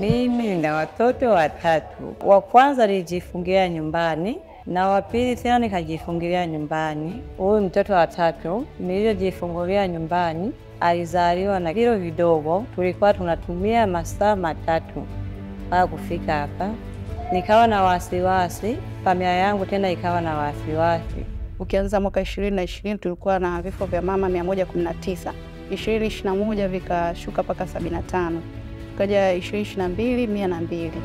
Mimi nina watoto watatu. Wa kwanza nilijifungia nyumbani na wa pili tena nikajifungilia nyumbani. Huyu mtoto wa tatu niliyojifungulia nyumbani alizaliwa na kilo vidogo, tulikuwa tunatumia masaa matatu mpaka kufika hapa. Nikawa na wasiwasi, familia yangu tena ikawa na wasiwasi. Ukianza mwaka ishirini na ishirini tulikuwa na vifo vya mama mia moja kumi na tisa ishirini ishirini na moja vikashuka mpaka sabini na tano ukaja ishirini ishirini na mbili mia na mbili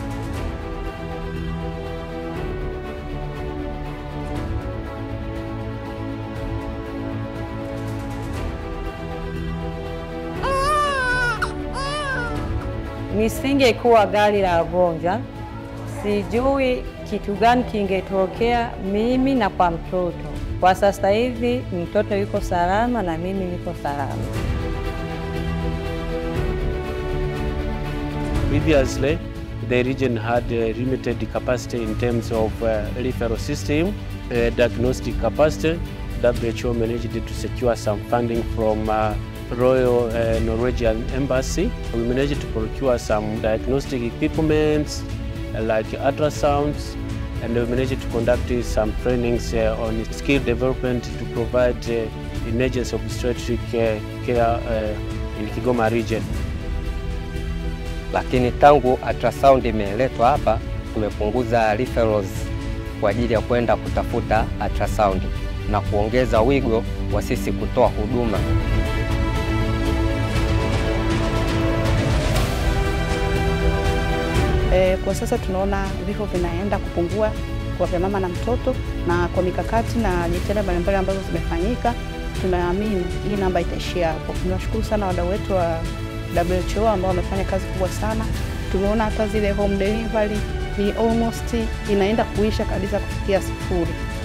Nisingekuwa gari la wagonjwa, sijui kitu gani kingetokea mimi na kwa mtoto. Kwa sasa hivi mtoto yuko salama na mimi niko salama. Previously, the region had uh, limited capacity in terms of uh, referral system, uh, diagnostic capacity. WHO managed to secure some funding from uh, Royal uh, Norwegian Embassy. We managed to procure some diagnostic equipment uh, like ultrasounds, and we managed to conduct uh, some trainings uh, on skill development to provide uh, emergency obstetric uh, care uh, in Kigoma region. lakini tangu ultrasound imeletwa hapa tumepunguza referrals kwa ajili ya kwenda kutafuta ultrasound na kuongeza wigo wa sisi kutoa huduma. E, kwa sasa tunaona vifo vinaenda kupungua kwa vya mama na mtoto, na kwa mikakati na jitihada mbalimbali ambazo zimefanyika, tunaamini hii namba itaishia hapo. Tunashukuru sana wadau wetu wa WHO ambao wamefanya kazi kubwa sana. Tumeona hata zile home delivery ni almost inaenda kuisha kabisa kufikia sifuri.